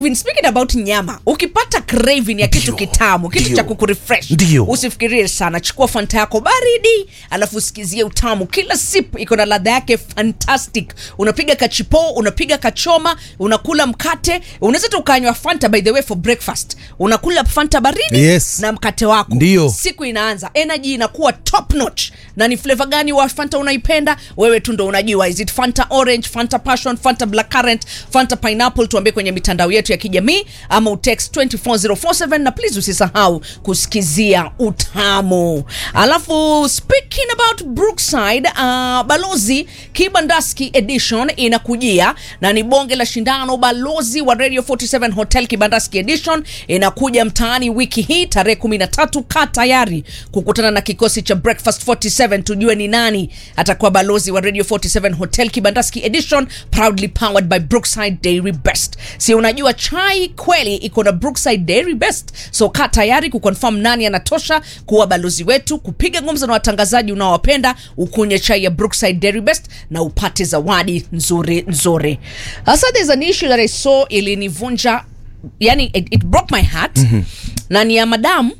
Even Speaking about nyama, ukipata craving ya kitu Ndio, kitamu, kitu ndio, cha kukurefresh, ndio. usifikirie sana, chukua fanta yako baridi, alafu usikizie utamu. Kila sip iko na ladha yake fantastic. Unapiga kachipo, unapiga kachoma, unakula mkate, unaweza tu ukanywa fanta by the way for breakfast. Unakula fanta baridi Yes. na mkate wako, Ndio. siku inaanza, energy inakuwa top notch. Na ni flavor gani wa fanta unaipenda wewe tu ndo unajua, is it fanta orange, fanta passion, fanta black currant, fanta pineapple? Tuambie kwenye mitandao yetu ya kijamii ama utext 24047 na please usisahau kusikizia utamu. Alafu speaking about Brookside, uh, balozi Kibandaski edition inakujia na ni bonge la shindano. Balozi wa Radio 47 Hotel Kibandaski edition inakuja mtaani wiki hii tarehe 13. Kaa tayari kukutana na kikosi cha Breakfast 47 tujue ni nani atakuwa balozi wa Radio 47 Hotel Kibandaski edition proudly powered by Brookside Dairy Best. Si unajua chai kweli iko na Brookside Dairy Best, so kaa tayari kuconfirm nani anatosha kuwa balozi wetu, kupiga gumzo na watangazaji unaowapenda, ukunywe chai ya Brookside Dairy Best na upate zawadi nzuri nzuri. Sasa there's an issue that I saw ilinivunja, yani it, it broke my heart na ni ya madam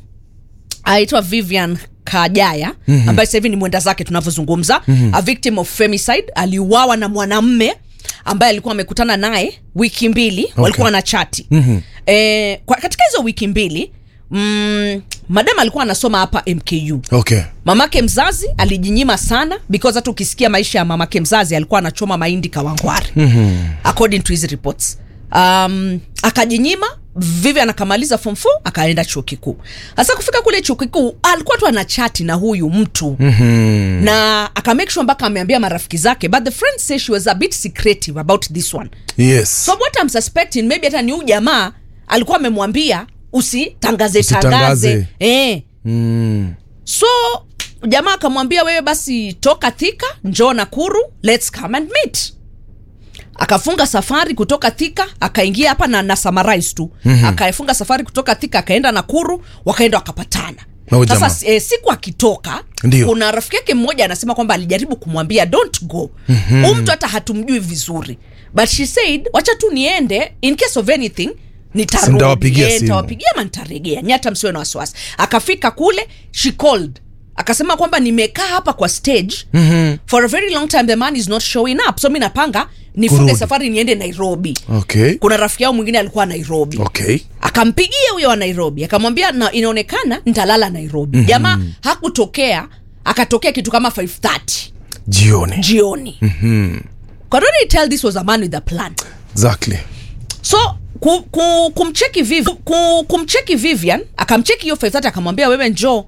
aitwa Vivian Kajaya mm-hmm. ambaye sasa hivi ni mwenda zake tunavyozungumza mm-hmm. a victim of femicide aliuawa na mwanamme ambaye alikuwa amekutana naye wiki mbili okay. walikuwa na chati mm-hmm. e, kwa, katika hizo wiki mbili mm, madam alikuwa anasoma hapa mku okay mamake mzazi alijinyima sana because hata ukisikia maisha ya mamake mzazi alikuwa anachoma mahindi kawangware mm-hmm. according to his reports um, akajinyima Vivian akamaliza form 4 akaenda chuo kikuu. Sasa kufika kule chuo kikuu alikuwa tu ana chati na huyu mtu mm-hmm. na akamake sure mpaka ameambia marafiki zake, but the friend say she was a bit secretive about this one. yes So what I'm suspecting maybe hata ni huyu jamaa alikuwa amemwambia usitangaze Usitangaze. tangaze eh. mm. So jamaa akamwambia wewe basi toka Thika njoo Nakuru, let's come and meet. Akafunga safari kutoka Thika akaingia hapa na, na summarize tu mm-hmm. Akafunga safari kutoka Thika akaenda Nakuru, wakaenda wakapatana. Na huyu jamaa. Sasa e, siku akitoka Ndio. kuna rafiki yake mmoja anasema kwamba alijaribu kumwambia don't go mm-hmm. Huyu mtu hata hatumjui vizuri but she said wacha tu niende in case of anything nitarudi Nitawapigia Eh, simu. nitawapigia ama nitaregea nyata msiwe na wasiwasi akafika kule she called akasema kwamba nimekaa hapa kwa stage mm-hmm. for a very long time the man is not showing up so mi napanga nifunge Kurudi. safari niende nairobi okay kuna rafiki yao mwingine alikuwa nairobi okay akampigia huyo wa nairobi akamwambia na inaonekana nitalala nairobi mm-hmm. jamaa hakutokea akatokea kitu kama 530 jioni jioni mm-hmm. tell this was a man with a plan exactly so ku, ku, kumcheki Viv, ku, kumcheki vivian akamcheki hiyo 530 akamwambia wewe njoo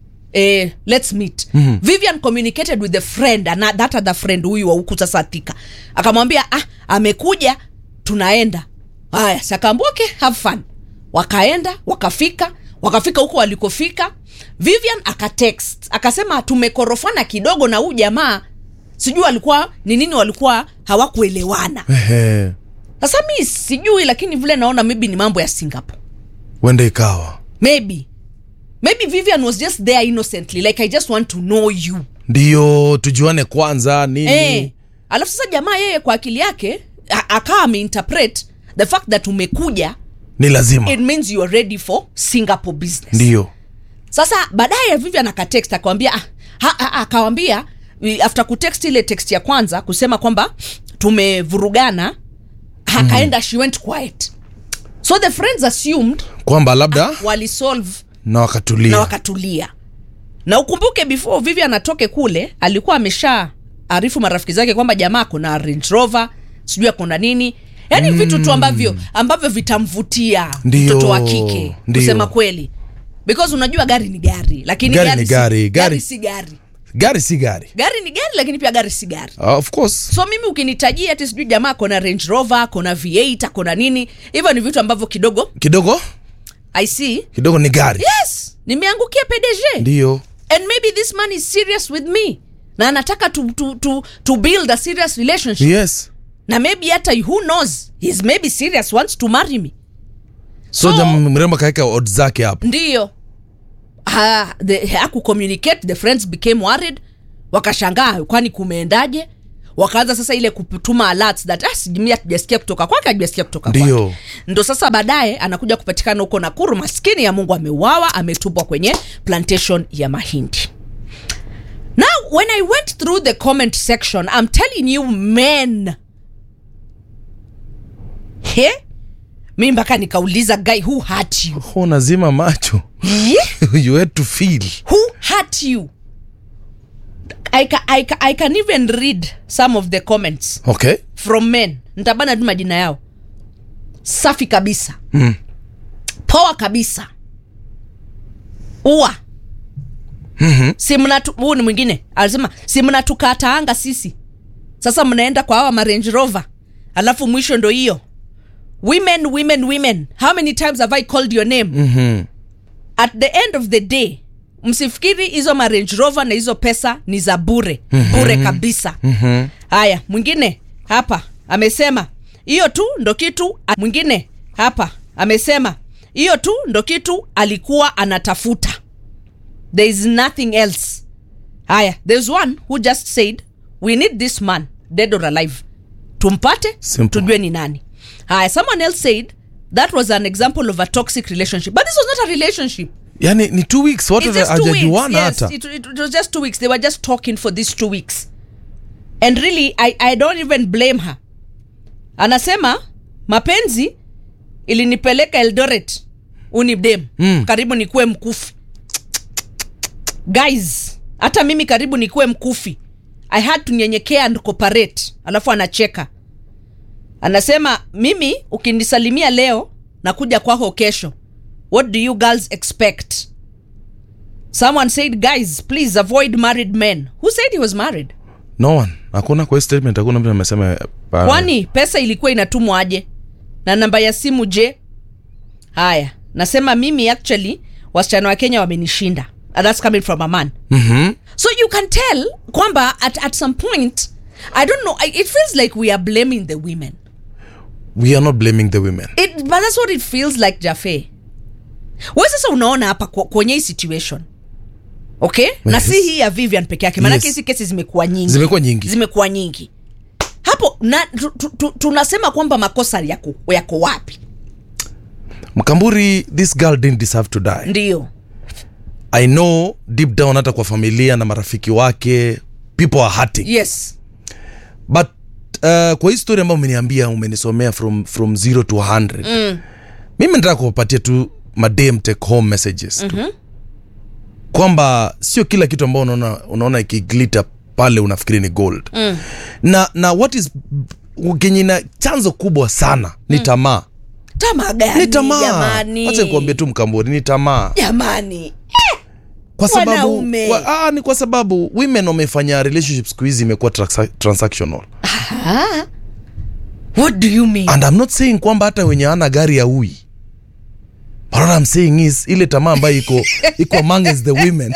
Eh, let's meet mm-hmm. vivian communicated with the friend ana, that other friend huyu wa huku sasa thika akamwambia ah, amekuja tunaenda haya sakaambua okay, have fun wakaenda wakafika wakafika huko walikofika vivian akatext akasema tumekorofana kidogo na huu jamaa sijui walikuwa ni nini walikuwa hawakuelewana Ehe. sasa mi sijui lakini vile naona maybe ni mambo ya singapore wende ikawa maybe maybe vivian was just there innocently like i just want to know you ndiyo tujuane kwanza nini eh. alafu sasa jamaa yeye kwa akili yake a- akawa ameinterpret the fact that umekuja ni lazima it means you are ready for singapore business ndiyo sasa baadaye vivian akatext akawambia ah, ha- ha- akawambia i- after kutext ile text ya kwanza kusema kwamba tumevurugana akaenda mm. she went quiet so the friends assumed kwamba labda walisolve na wakatulia na wakatulia na ukumbuke before vivian atoke kule alikuwa amesha arifu marafiki zake kwamba jamaa kuna range rover sijui akona nini yaani mm. vitu tu ambavyo ambavyo vitamvutia Ndio, mtoto wa kike ndio. kusema kweli because unajua gari ni gari lakini Gari gari, ni si- gari, gari gari- si gari gari si gari gari ni gari lakini pia gari si gari uh, of course so mimi ukinitajia ati sijui jamaa akona range rover akona v8 akona nini hivyo ni vitu ambavyo kidogo kidogo i see kidogo ni gari yes nimeangukia pdg ndiyo and maybe this man is serious with me na anataka to, to, to, to build a serious relationship yes na maybe hata who knows he's maybe serious wants to marry me so, So- jam mrembo kaweka od zake hapo ndiyo ha, the, haku communicate the friends became worried wakashangaa kwani kumeendaje wakaanza sasa ile kutuma alerts that ah, sijui hatujasikia kutoka kwake hatujasikia kutoka Ndio. kwake ndo sasa baadaye anakuja kupatikana huko nakuru maskini ya mungu ameuawa ametupwa kwenye plantation ya mahindi now when i went through the comment section i'm telling you men he mi mpaka nikauliza guy who hurt you Ho, unazima macho yeah? you had to feel who hurt you I, ca, I, ca, i can even read some of the comments okay from men ntabana tu majina yao safi kabisa mm. poa kabisa ua mm-hmm. si mnatu huu ni mwingine alisema si mnatukataanga sisi sasa mnaenda kwa hawa marange rover alafu mwisho ndo hiyo women women women how many times have i called your name Mm-hmm. at the end of the day msifikiri hizo marange rover na hizo pesa ni za bure bure kabisa Mm-hmm. haya mwingine hapa amesema hiyo tu ndo kitu a- mwingine hapa amesema hiyo tu ndo kitu alikuwa anatafuta there is nothing else haya there's one who just said we need this man dead or alive tumpate Simple. tujue ni nani haya someone else said that was an example of a toxic relationship but this was not a relationship yani ni two weeks watu It's just two weeks. hajajuana Yes, hata it, it, it was just two weeks. They were just talking for these two weeks. And really, I, I don't even blame her. Anasema mapenzi ilinipeleka Eldoret unibdem Mm. karibu nikuwe mkufi. Guys, hata mimi karibu nikuwe mkufi. I had to nyenyekea and cooperate. Alafu anacheka. Anasema mimi ukinisalimia leo nakuja kwako kesho. What do you girls expect? Someone said, guys, please avoid married men. Who said he was married? no one hakuna kwa hii statement hakuna mtu amesema pa- Kwani pesa ilikuwa inatumwa aje? Na namba ya simu je? Haya, nasema mimi actually wasichana wa Kenya wamenishinda. And that's coming from a man. Mhm. So you can tell kwamba at, at some point, I don't know, I- it feels like we are blaming the women. we are not blaming the women It, but that's what it feels like Jafe. We sasa unaona hapa kwa- kwenye hii situation okay na Yes. si hii ya Vivian peke yake maanake Yes. hizi kesi zimekuwa nyingi Zimekuwa nyingi. zimekuwa nyingi hapo na tu, tu, tu, tunasema kwamba makosa yako, yako wapi mkamburi this girl didn't deserve to die ndio i know deep down hata kwa familia na marafiki wake people are hurting yes but uh, kwa hii story ambayo umeniambia umenisomea from, from zero to 100 mm. mimi nataka kuwapatia tu madam take home messages tu mm-hmm. kwamba sio kila kitu ambao unaona, unaona ikiglita pale unafikiri ni gold mm. na na what is kenye na chanzo kubwa sana ni tamaa tamaa gani ni tamaa jamani wacha nikuambie tu mkamburi ni tamaa jamani kwa sababu Wanaume. kwa, ah, ni kwa sababu women wamefanya relationship siku hizi imekuwa transa- transactional ah. what do you mean and I'm not saying kwamba hata wenye ana gari ya ui but what I'm saying is ile tamaa ambayo iko iko amongst the women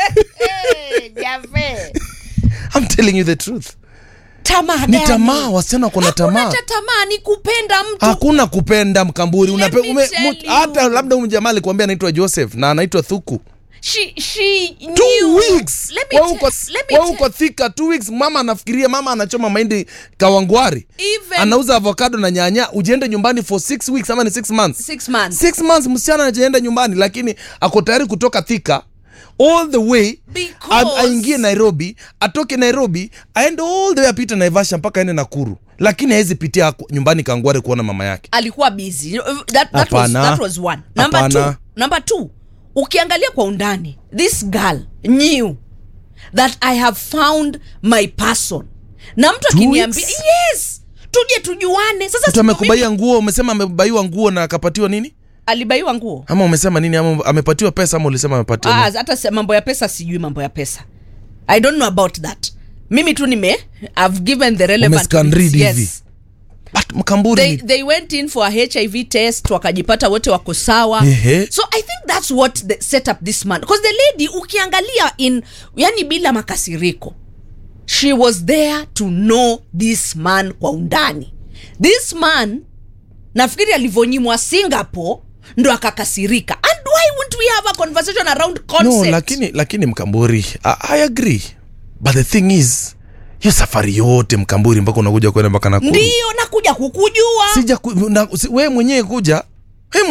Jafe. I'm telling you the truth tamaa ni gani? tamaa wasichana wako na Hakuna tamaa cha tamaa ni kupenda mtu hakuna kupenda mkamburi Let Unape, me ume, tell mut, you. hata labda huyu jamaa alikuambia anaitwa joseph na anaitwa thuku she, she two knew. weeks Let me Wewe te- uko- let me wewe te- uko thika two weeks mama anafikiria mama anachoma mahindi kawangwari Even- anauza avocado na nyanya ujiende nyumbani for six weeks ama ni six months six months six months msichana anaenda nyumbani lakini ako tayari kutoka thika all the way Because- a- aingie nairobi atoke nairobi aende all the way apite naivasha mpaka aende nakuru lakini hawezi pitia ku- nyumbani kangware kuona mama yake alikuwa busy that, that, was, Hapana. that was one number Hapana. two, number two ukiangalia kwa undani this girl knew that i have found my person na mtu Two akiniambia weeks? yes tuje tujuane sasa mtu siku amekubaia mimi- nguo umesema amebaiwa nguo na akapatiwa nini alibaiwa nguo ama umesema nini ama amepatiwa pesa ama ulisema amepatiwa Ah, nini? hata se- mambo ya pesa sijui mambo ya pesa i don't know about that mimi tu nime i've given the relevant Umescan bits, read yes. hivi. But mkamburi they, ni- they went in for a hiv test wakajipata wote wako sawa Ehe. so i think that's what the, set up this man because the lady ukiangalia in yani bila makasiriko she was there to know this man kwa undani this man nafikiri alivyonyimwa singapore ndo akakasirika and why wouldn't we have a conversation around concept no lakini lakini mkamburi I, i agree but the thing is hiyo safari yote mkamburi mpaka unakuja kwenda mpaka nakuru ndiyo nakuja kukujua sija ku, na, si, we mwenyewe kuja